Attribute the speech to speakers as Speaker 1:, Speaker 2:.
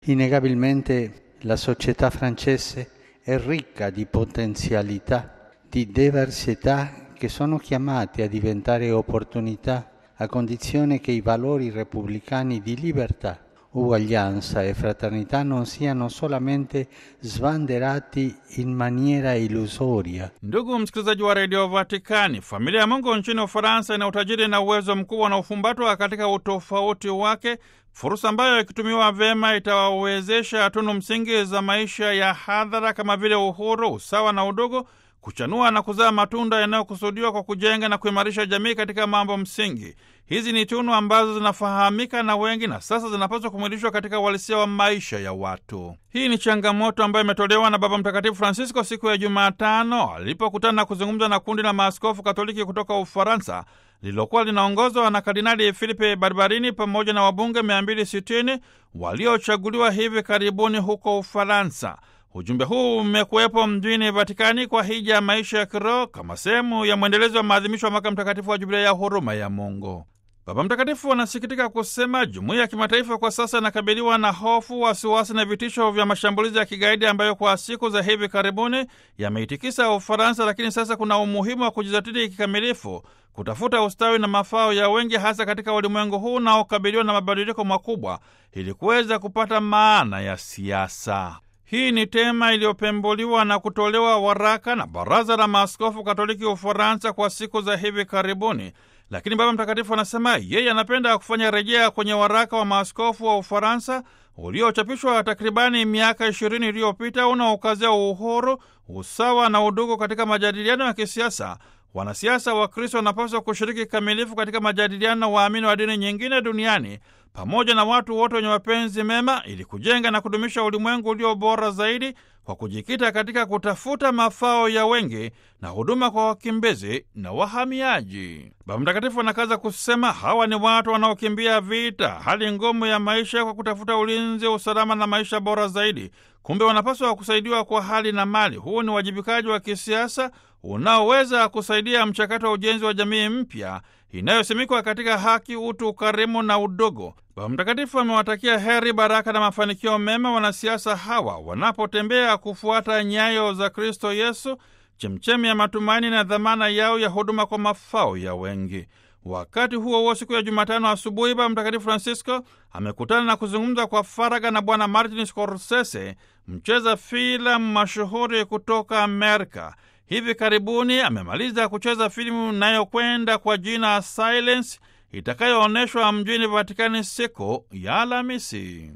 Speaker 1: Innegabilmente la società francese è ricca di potenzialità, di diversità che sono chiamate a diventare opportunità a condizione che i valori repubblicani di libertà, uguaglianza e fraternità non siano solamente svanderati in maniera illusoria.
Speaker 2: Ndugu msikilizaji wa redio Vatikani, familia ya Mungu nchini Ufaransa ina utajiri na uwezo mkubwa na ufumbatwa katika utofauti wake, fursa ambayo ikitumiwa vyema itawawezesha tunu msingi za maisha ya hadhara kama vile uhuru, usawa na udugu kuchanua na kuzaa matunda yanayokusudiwa kwa kujenga na kuimarisha jamii katika mambo msingi. Hizi ni tunu ambazo zinafahamika na wengi na sasa zinapaswa kumwilishwa katika uhalisia wa maisha ya watu. Hii ni changamoto ambayo imetolewa na Baba Mtakatifu Francisco siku ya Jumatano alipokutana na kuzungumza na kundi la maaskofu Katoliki kutoka Ufaransa lililokuwa linaongozwa na Kardinali Filipe Barbarini pamoja na wabunge 260 waliochaguliwa hivi karibuni huko Ufaransa. Ujumbe huu umekuwepo mjini Vatikani kwa hija ya maisha ya kiroho kama sehemu ya mwendelezo wa maadhimisho ya mwaka mtakatifu wa Jubilei ya huruma ya Mungu. Baba Mtakatifu anasikitika kusema jumuiya ya kimataifa kwa sasa inakabiliwa na hofu, wasiwasi na vitisho vya mashambulizi ya kigaidi ambayo kwa siku za hivi karibuni yameitikisa Ufaransa, lakini sasa kuna umuhimu wa kujizatiti kikamilifu kutafuta ustawi na mafao ya wengi, hasa katika ulimwengu huu unaokabiliwa na mabadiliko makubwa, ili kuweza kupata maana ya siasa. Hii ni tema iliyopembuliwa na kutolewa waraka na Baraza la Maaskofu Katoliki Ufaransa kwa siku za hivi karibuni. Lakini Baba Mtakatifu anasema yeye anapenda kufanya rejea kwenye waraka wa maaskofu wa Ufaransa uliochapishwa takribani miaka ishirini iliyopita unaokazia uhuru, usawa na udugu katika majadiliano ya kisiasa. Wanasiasa wa Kristo wanapaswa kushiriki kikamilifu katika majadiliano na waamini wa dini nyingine duniani pamoja na watu wote wenye mapenzi mema ili kujenga na kudumisha ulimwengu ulio bora zaidi kwa kujikita katika kutafuta mafao ya wengi na huduma kwa wakimbizi na wahamiaji. Baba Mtakatifu anakaza kusema hawa ni watu wanaokimbia vita, hali ngumu ya maisha kwa kutafuta ulinzi, usalama na maisha bora zaidi. Kumbe wanapaswa kusaidiwa kwa hali na mali. Huu ni uwajibikaji wa kisiasa unaoweza kusaidia mchakato wa ujenzi wa jamii mpya inayosimikwa katika haki, utu, ukarimu na udogo. Baba Mtakatifu amewatakia heri, baraka na mafanikio mema wanasiasa hawa wanapotembea kufuata nyayo za Kristo Yesu, chemchemi ya matumaini na dhamana yao ya huduma kwa mafao ya wengi. Wakati huo huo, siku ya Jumatano asubuhi, Baba Mtakatifu Francisco amekutana na kuzungumza kwa faragha na Bwana Martin Scorsese, mcheza filamu mashuhuri kutoka Amerika. Hivi karibuni amemaliza kucheza filamu inayokwenda kwa jina Silence itakayoonyeshwa mjini Vatikani siku ya Alhamisi.